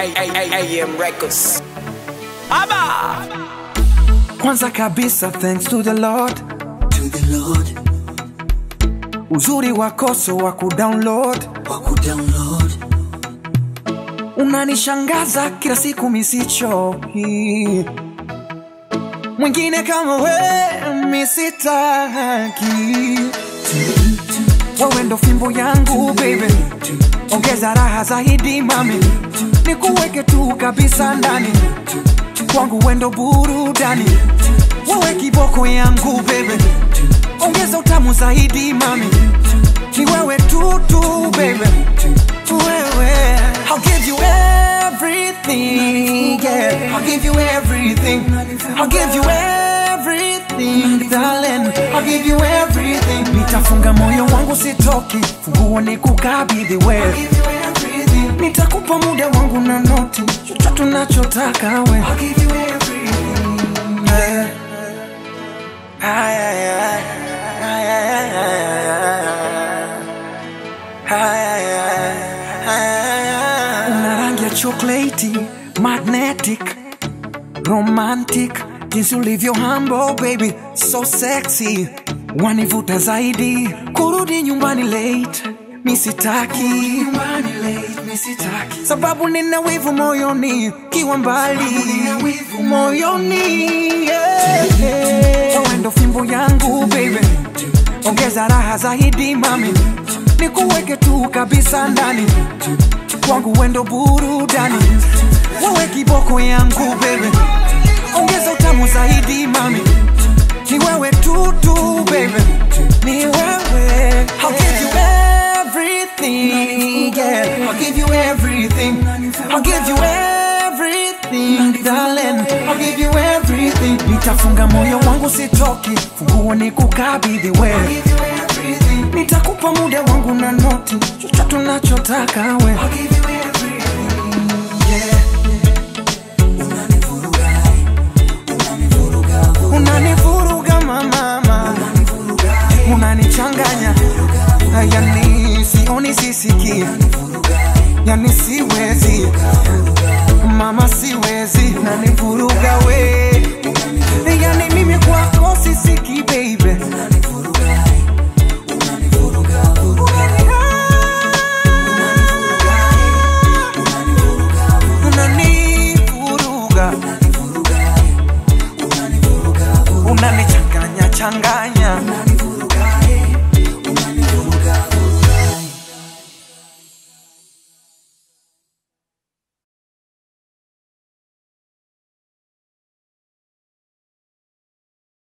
AM Records. Aba! Kwanza kabisa thanks to the Lord, to the Lord uzuri wako so wa kudownload, wa kudownload unanishangaza kila siku misichoki, mwingine kama we misitaki, wewe ndo fimbo yangu baby, ongeza raha zaidi mami, nikuweke tu kabisa ndani kwangu, wendo burudani, wewe kiboko yangu baby, ongeza utamu zaidi mami, ni wewe tu tu baby, wewe I'll give you everything, yeah. I'll give you everything. I'll give you everything, darling. I'll give you everything. Nitafunga moyo wangu sitoki, funguo ni kukabidhi wewe. Nitakupa muda wangu na noti, chochote unachotaka we. Yeah. Ay, ay, ay. Ay, ay, ay, ay, ay, ay. Ay, ay, ay. Ay, ay, ay. Una rangi ya chocolate, magnetic, romantic, jinsi ulivyo humble baby, so sexy, wanivuta zaidi, kurudi nyumbani late, misitaki sababu nina wivu moyoni, kiwa mbali moyoni, yeah, yeah. Wewe ndo fimbo yangu baby, ongeza raha zaidi mami, nikuweke tu kabisa ndani kwangu, wendo burudani, wewe kiboko yangu baby, ongeza utamu zaidi mami, ni wewe tu tu baby, ni wewe. I'll give you everything, yeah. I'll give you everything. I'll give you everything, darling. I'll give you everything. Nitafunga moyo wangu sitoki, funguo ni kukabidhi wewe. Nitakupa muda wangu na noti, chochote unachotaka we. Unanivuruga mama, unanichanganya, yani sioni sisiki, yani siwezi mama, siwezi, unanivuruga we, yani mimi kwako